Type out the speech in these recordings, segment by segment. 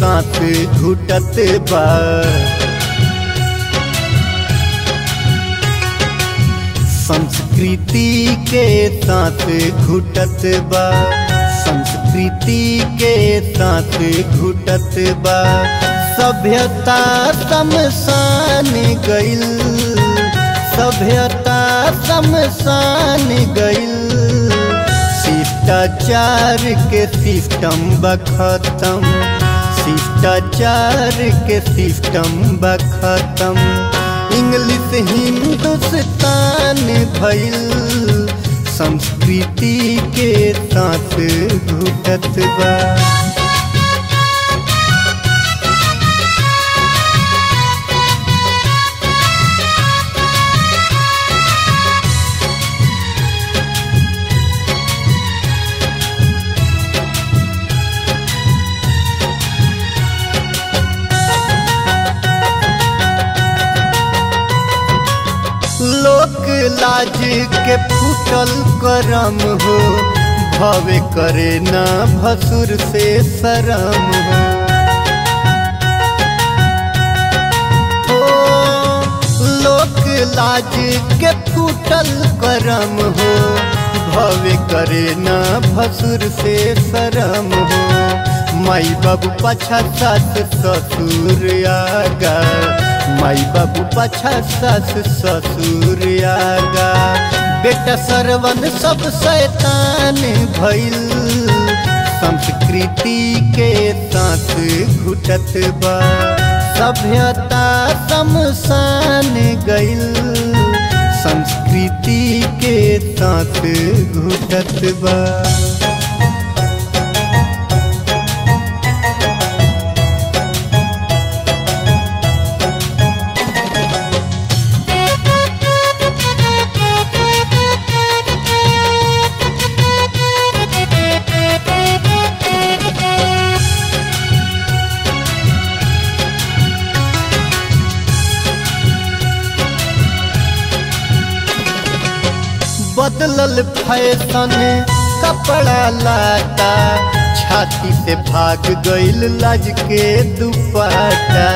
साथ घुटत बा संस्कृति के साथ घुटत बा संस्कृति के साथ घुटत बा सभ्यता शमशान गइल सभ्यता शमशान गइल शिष्टाचार के सिस्टम बखतम शिष्टाचार के सिस्टम बखतम इंग्लिश हिंदुस्तान भइल संस्कृति के साथ घुटत बा लोक लाज के फूटल करम हो भवे करे ना भसुर से शरम हो ओ, लोक लाज के फूटल करम हो भवे करे ना भसुर से शरम हो माई बाबू पाछा सास ससुर आगा माई बाबू पाछा सास ससुर आगा बेटा सरवन सब शैतान भइल संस्कृति के साथ घुटत बा सभ्यता शमशान गइल संस्कृति के साथ घुटत बा बदलल फैशन कपड़ा लाता छाती से भाग गइल लाज के दुपट्टा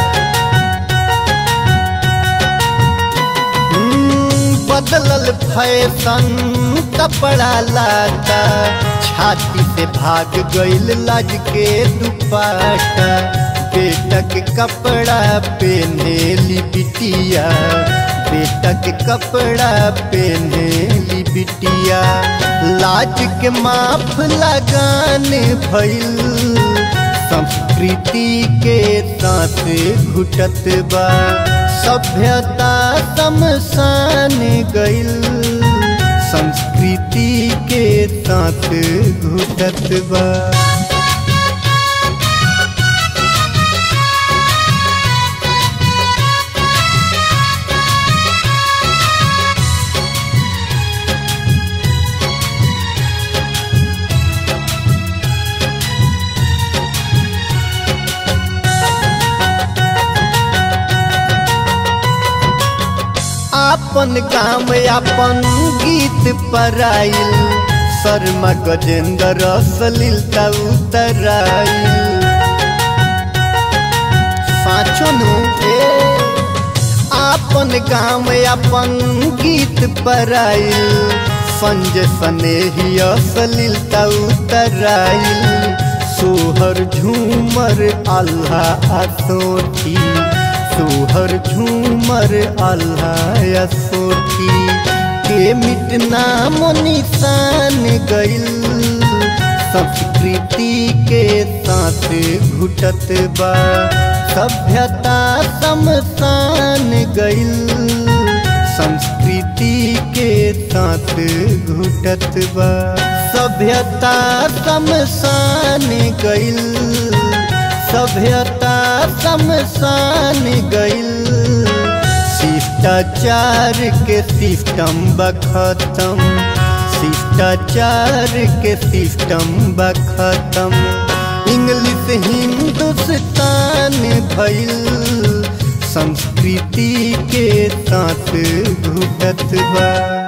हम्म, बदलल फैशन कपड़ा लाता छाती से भाग गइल लाज के दुपट्टा बेटा के कपड़ा पहने ली बिटिया बेटा के कपड़ा पहने ली बिटिया लाज के माफ लगाने भइल संस्कृति के साथ घुटत बा सभ्यता शमशान गइल संस्कृति के साथ घुटत बा आपन गाँव आपन गीत पराइल शर्मा गजेंद्र सलिलता उतराइल साँचो नु ए आपन गाँव आपन गीत पराइल संजय स्नेही सलिलता उतराइल सोहर झूमर अल्लाह असोठी सोहर झूमर अल्लाह सोठी के मिटना निशान गइल संस्कृति के साथ घुटत बा सभ्यता शमशान गइल संस्कृति के साथ घुटत बा सभ्यता शमशान गइल सभ्यता शमशान गइल शिष्टाचार के सिस्टम बखतम शिष्टाचार के सिस्टम बखतम इंग्लिश हिंदुस्तान भइल संस्कृति के साथ घुटत बा